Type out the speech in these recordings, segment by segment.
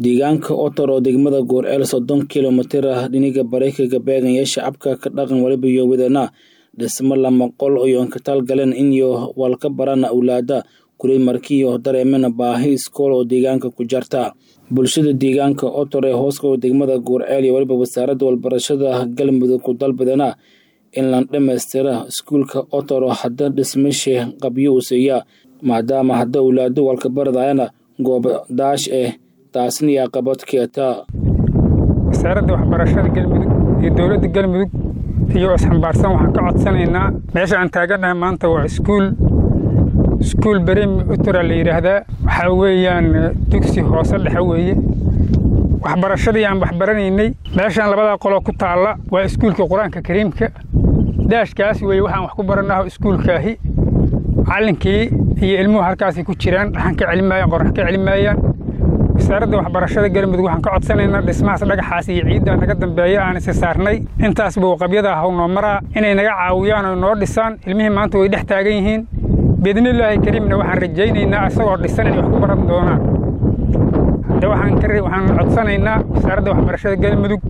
deegaanka otor oo degmada goor-eel soddon kilomitir ah dhiniga bareykaga beegaya shacabka ka dhaqan waliba iyo wadana dhismo lama qol iyo ka talgaleen inyo walka barana awlaada kuley markiiyo dareemena baahi iskool oo deegaanka ku jarta bulshada deegaanka otor ee hooska degmada goor-eel iyo waliba wasaaradda walbarashada galmudug ku dalbadana in la dhammaystira iskuulka otor oo hadda dhismashe qabyo u siiya maadaama hadda awlaado walka baradayana goob daash eh taasna iyo aqabad keeta wasaaradda waxbarashada galmudug iyo dowladda galmudug iyo isxambaarsan waxaan ka codsanaynaa meesha aan taagannahay maanta waa iskuul iskuul beremi utura la yidhaahdaa waxaa weeyaan dugsi hoose dhexe weeye waxbarashadii aan waxbaranaynay meeshaan labadaa qoloo ku taalla waa iskuulka qur-aanka kariimka daashkaas weeye waxaan wax ku baranaho iskuulkaahi macallinkii iyo ilmuhu halkaasay ku jiraan dhaxan ka celimaayaan qorax ka celimaayaan wasaaradda waxbarashada galmudug waxaan ka codsanaynaa dhismahaas dhagaxaas iyo ciiddaa naga dambeeya aan isi saarnay intaas buu qabyada haw noo maraa inay naga caawiyaan oo noo dhisaan ilmihii maanta way dhex taagan yihiin biidnillaahi kariimna waxaan rajaynaynaa isagoo dhisan inay wax ku baran doonaan hadda waxaan codsanaynaa wasaaradda waxbarashada galmudug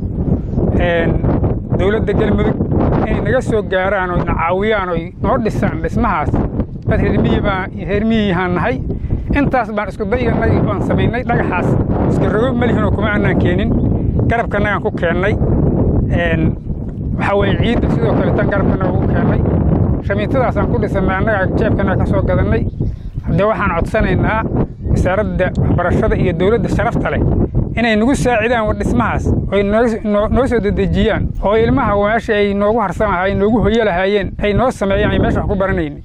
dowladda galmudug inay naga soo gaaraan oo na caawiyaan oo noo dhisaan dhismahaas dad reermiyihaan nahay intaas baan isku dayanay oan samaynay dhagaxaas iska rogo malihinoo kuma annaan keenin garabkanagaan ku keennay waxaa weye ciidda sidoo kale tan garabkanaga ku keennay shamiintadaasaan ku dhisannay annagaa jeebkanaga ka soo gadannay haddee waxaan codsanaynaa wasaaradda waxbarashada iyo dowladda sharafta leh inay nagu saacidaan war dhismahaas oy noo soo dedejiyaan oo ilmaha meesha ay noogu harsan lahaayeen noogu hoyo lahaayeen ay noo sameeyaan ay meesha wax ku baranaynay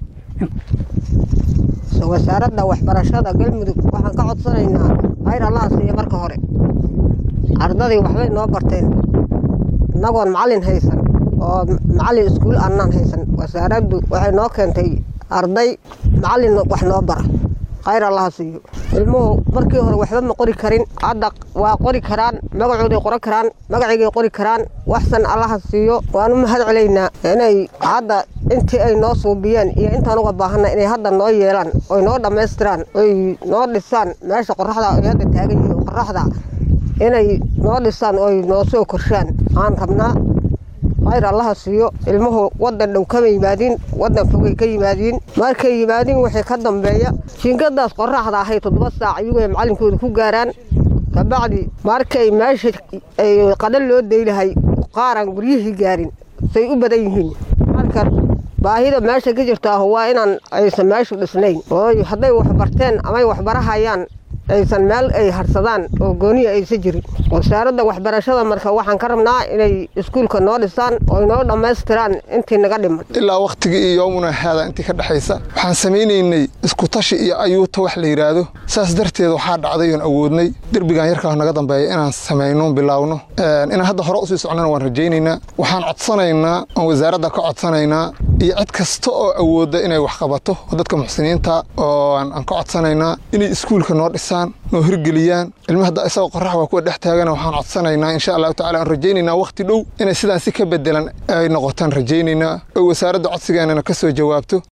wasaaradda waxbarashada galmudug waxaan ka codsanaynaa khayr allaha siiya marka hore ardadii waxbay noo barteen innagoon macallin haysan oo macallin iskuul annaan haysan wasaaraddu waxay noo keentay arday macallin wax noo bara khayr allaha siiyo ilmuhu markii hore waxba ma qori karin hadda waa qori karaan magacooday qoran karaan magaciigay qori karaan waxsan allaha siiyo waan u mahad celaynaa inay hadda intii ay noo suubiyeen iyo intaan uga baahanna inay hadda noo yeelaan oy noo dhammaystiraan oy noo dhisaan meesha qoraxda ay hadda taagan yihiin qoraxda inay noo dhisaan oy noo soo korshaan aan rabnaa khayr allaha siiyo ilmuhu waddan dhow kama yimaadiin waddan fogay ka yimaadiin markay yimaadiin waxay ka dambeeya jiingadaas qoraxda ahay toddoba saac iyagoo macallinkooda ku gaaraan kabacdi markay meesha ay qadhan loo daylahay qaaraan guryihii gaarin say u badan yihiin marka baahida meesha ka jirtaahu waa inaan aysan meeshu dhisnayn oo hadday wax barteen amay waxbarahayaan aysan meel ay harsadaan oo gooniya aysan jirin wasaaradda waxbarashada marka waxaan ka rabnaa inay iskuulka noo dhisaan oo inoo dhammaystiraan intii naga dhiman ilaa wakhtigii iyo yoomuna haada intii ka dhexaysa waxaan samaynaynay iskutashi iyo ayuuta wax la yidhaahdo saas darteed waxaa dhacday oon awoodnay derbigan yarkaa naga dambeeya inaan samayno bilaawno inaan hadda hore usii socnana waan rajaynaynaa waxaan codsanaynaa oon wasaaradda ka codsanaynaa iyo cid kasta oo awoodda inay wax qabato oo dadka muxsiniinta oo aan ka codsanaynaa inay iskuulka noo dhisaan noo hirgeliyaan ilma hadda isagoo qorax waa kuwa dhex taagana waxaan codsanaynaa insha allahu tacala aan rajaynaynaa wakhti dhow inay sidaan si ka bedelan ay noqotaan rajaynaynaa oo wasaaradda codsigeennana ka soo jawaabto